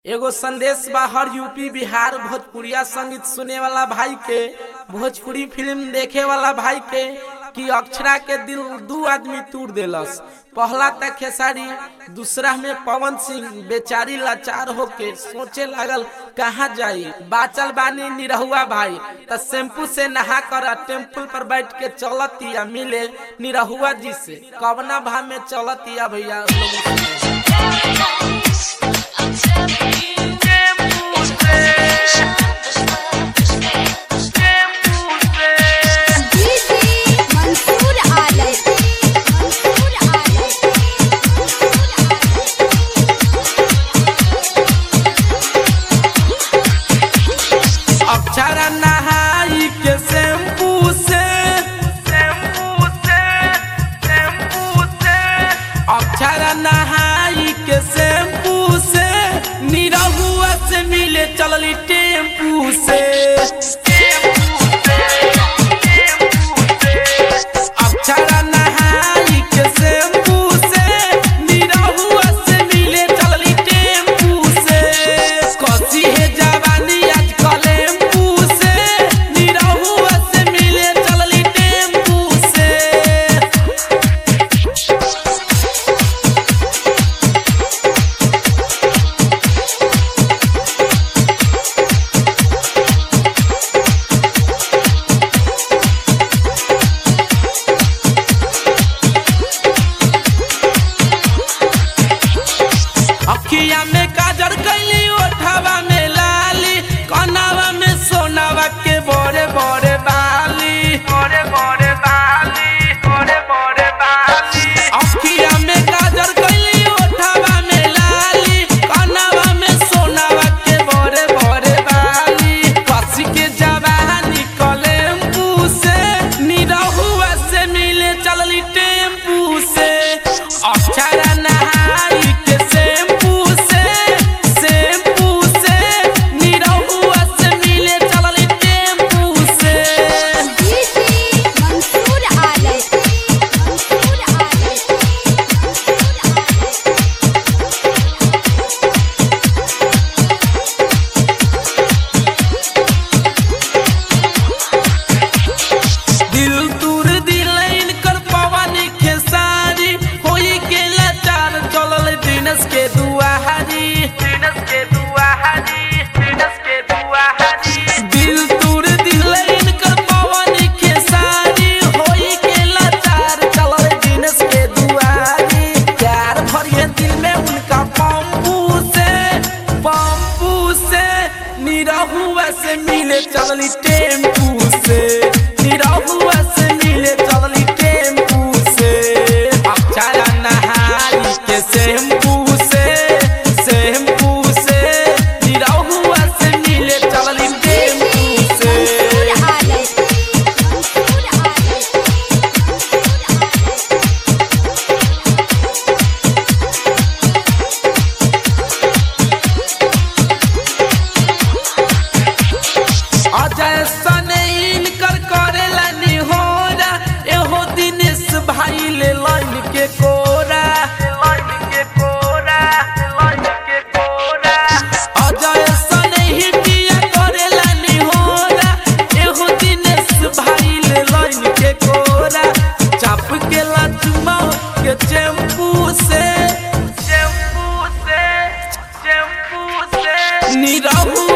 एगो संदेश बा हर यूपी बिहार भोजपुरिया संगीत सुने वाला भाई के भोजपुरी फिल्म देखे वाला भाई के कि अक्षरा के दिल दू आदमी तोड़ देलस पहला तक खेसारी दूसरा में पवन सिंह बेचारी लाचार होके सोचे लागल कहाँ जाई बाचल बानी निरहुआ भाई त शैम्पू से नहा कर टेम्पल पर बैठ के चलतिया मिले निरहुआ जी से कवना भाव में चलतिया भैया लोग सुने। मंसूर आलम मंसूर आलम अक्षरा नहाई के शैम्पू से शैम्पू से शैम्पू से अक्षरा नहाई के शैम्पू से निरहुआ से मिले चलली टेम्पू से अक्षरा नहाई के शैम्पू से निरहुआ से मिले चलली टेम्पू से कसी है जवानी आज कलेम्पू से निरहुआ से मिले चलली टेम्पू से अखिया में काजर कैली ओठवा में लाली कनावा में सोनावा के बड़े बड़े बाली बड़े बड़े बाली बड़े बड़े बाली अखिया में काजर कैली ओठवा में लाली कनावा में सोनावा के बड़े बड़े बाली कसी के जवानी कलेम्पू से निरहुआ से मिले चलली टेम्पू से अक्षरा नहाई के शैम्पू से शैम्पू से निरहुआ से मिले चलली टेम्पू से मंसूर आलम मंसूर आलम दिल दूर दिलैन कर पवनी खेसारी होई के लाचार चलल दिनस के दुआहारी दिनस के दुआहारी दिनस के दुआहारी दिल दूर दिलैन कर पवनी खेसारी होई के लाचार चलल दिनस के दुआहारी प्यार भरिए दिल में उनका पंपू से पंपू से निरहुआ से मिले चलली टेम्पू से निरहुआ से मिले चलली टेम्पू से अक्षरा नहाई के शैम्पू से शैम्पू से निरहुआ से मिले चलली टेम्पू से मंसूर आलम मंसूर आलम अजय सने इनकर करेला निहोरा एहो दिनेश भाई ले लाइन के कोरा लाइन के कोरा लाइन के कोरा अजय सने ही पिया करेला निहोरा एहो दिनेश भाई ले लाइन के कोरा चाप के लाचुमा के चैम्पू से चैम्पू से चैम्पू से निरहु